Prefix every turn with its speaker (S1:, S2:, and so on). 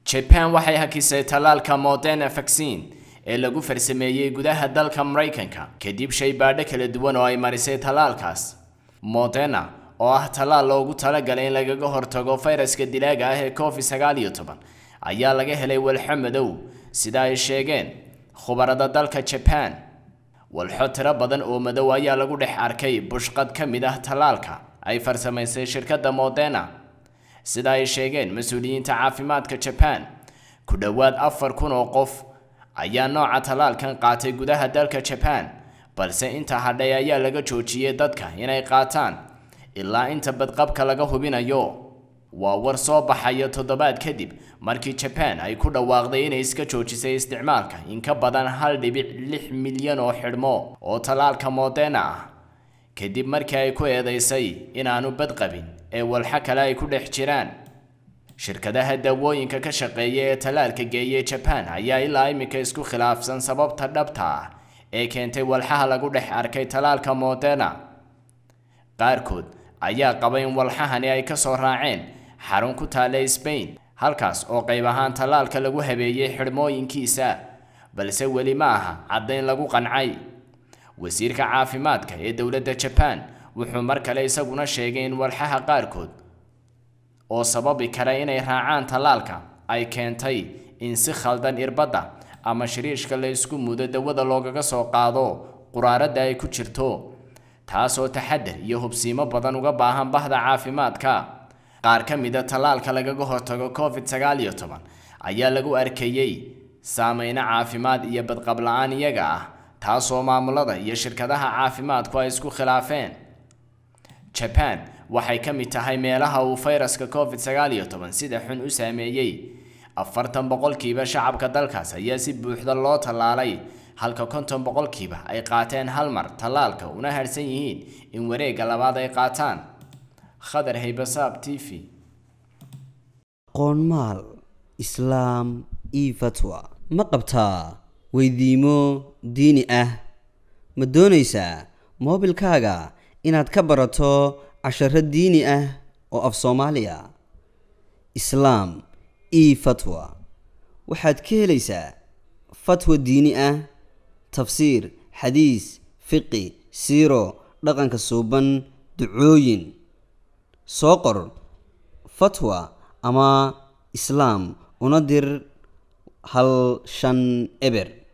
S1: jaban waxay hakisay tallaalka moderna vaccine ee lagu farsameeyey gudaha dalka maraykanka kadib shay baadho kala duwan oo ay marisay tallaalkaas moderna oo ah tallaal loogu talagalay in lagaga hortago fayraska dilaaga ah ee covid sagaal iyo toban ayaa laga helay walxo madow sida ay sheegeen khubarada dalka jaban walxo tiro badan oo madow ayaa lagu dhex arkay bushqad ka mid ah tallaalka ay farsamaysay shirkadda moderna sida ay sheegeen mas-uuliyiinta caafimaadka jaban ku dhowaad afar kun oo qof ayaa nooca tallaalkan qaatay gudaha dalka jaban balse inta hadhay ayaa laga joojiyey dadka inay qaataan ilaa inta badqabka laga hubinayo waa war soo baxaya toddobaad kadib markii jaban ay ku dhawaaqday inay iska joojisay isticmaalka in ka badan hal dhibic lix milyan oo xidhmo oo tallaalka moderna ah kadib markii ay ku eedeysay inaanu badqabin ee walxo kale ay ku dhex jiraan shirkadaha daawooyinka ka shaqeeya ee tallaalka geeyay jaban ayaa ilaa iminka isku khilaafsan sababta dhabta ah ee keentay walxaha lagu dhex arkay tallaalka moderna qaarkood ayaa qaba in walxahani ay kasoo raaceen xarun ku taalla sbain halkaas oo qayb ahaan tallaalka lagu habeeyey xidhmooyinkiisa balse weli ma aha caddayn lagu qancay wasiirka caafimaadka ee dowladda jaban wuxuu mar kale isaguna sheegay in walxaha qaarkood oo sababi kara inay raacaan tallaalka ay keentay in si khaldan irbadda ama shiriishka la isku mudo dawada loogaga soo qaado quraaradda ay ku jirto taasoo taxadar iyo hubsiimo badan uga baahan bahda caafimaadka qaar ka mida tallaalka lagaga hortago covid sagaal iyo toban ayaa lagu arkayey saameyno caafimaad iyo badqab la-aan iyaga ah taasoo maamulada iyo shirkadaha caafimaadku ay isku khilaafeen jaban waxay ka mid tahay meelaha uu fayraska covid sagaal iyo toban sida xun u saameeyey afartan boqolkiiba shacabka dalkaas ayaa si buuxda loo tallaalay halka konton boqolkiiba ay qaateen hal mar tallaalka una harsan yihiin in wareegga labaad ay qaataan khadar haybasaab t v
S2: qoonmaal islaam io fatwa ma qabtaa weydiimo diini ah ma doonaysaa moobilkaaga inaad ka barato casharo diini ah oo af soomaaliya islaam io fatwa waxaad ka helaysaa fatwa diini ah tafsiir xadiis fiqi siiro dhaqanka suuban ducooyin soo qor fatwa ama islaam una dir hal shan eber